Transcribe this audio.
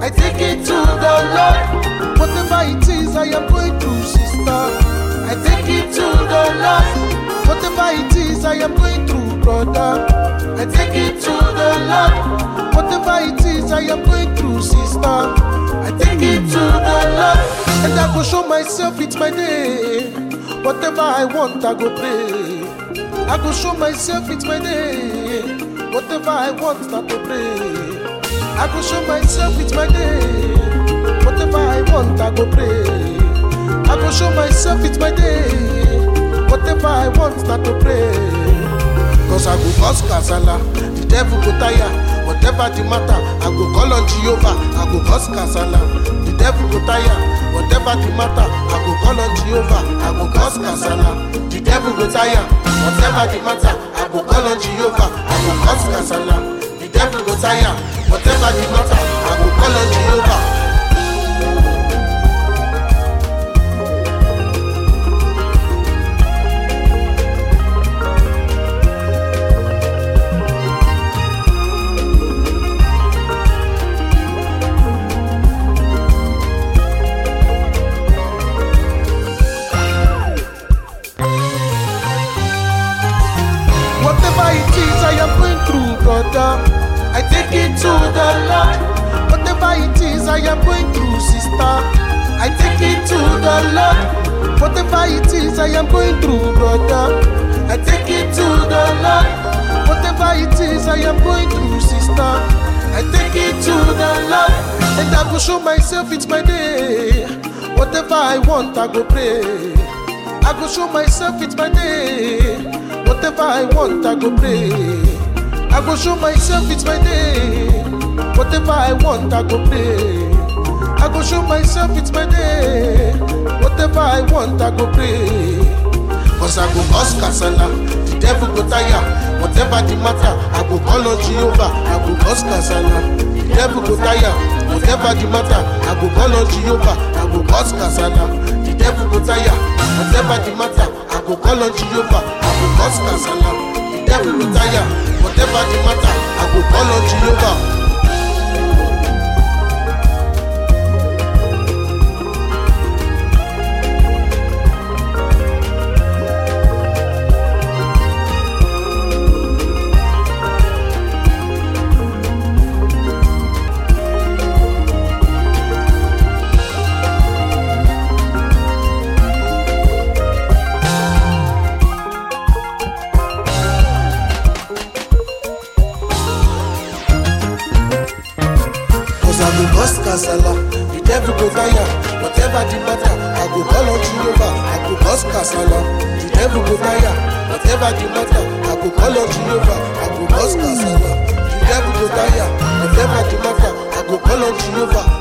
I take it to the Lord. Whatever it is I am going through, sister, I take it to the Lord. Whatever it is I am going through, brother, I take it to the Lord. Whatever it is I am going through, sister, I take it to the Lord. And I go show myself it's my day. Whatever I want, I go pray. I go show myself it's my day. Whatever I want, start to pray. I go show myself it's my day. Whatever I want, I go pray. I go show myself it's my day. Whatever I want, start to pray. Cause I go cause casala, the devil go tire. Whatever the matter, I go call on Jehovah. I go cause casala, the devil go tire. Whatever the matter, I go call on Jehovah. I go cause casala, the devil go tire. Whatever the matter, I go call on Jehovah. I go cause casala, the devil go tire. Whatever the matter, I go call on Jehovah. Whatever it is I am going through, brother, I take it to the Lord. Whatever it is I am going through, sister, I take it to the Lord. Whatever it is I am going through, brother, I take it to the Lord. Whatever it is I am going through, sister, I take it to the Lord. And I go show myself it's my day. Whatever I want, I go pray. I go show myself it's my day. Whatever I want, I go pray. I go show myself it's my day. Whatever I want, I go pray. I go show myself it's my day. Whatever I want, I go pray. Cause I go cause casala, the devil go tire. Whatever the matter, I go call on Jehovah. I go cause casala, the devil go tire. Whatever the matter, I go call on Jehovah. I go cause casala, the devil go tire. Whatever the matter, I go call on Jehovah. I go cause casala, the devil go tire. Whatever the matter, I go call on Jehovah. Cause I go bust casala, the devil go tire. Whatever the matter, I go call on Jehovah. I go bust casala, the devil go tire. Whatever the matter, I go call on Jehovah. I go bust casala, the devil go tire. Whatever the matter, I go call on Jehovah.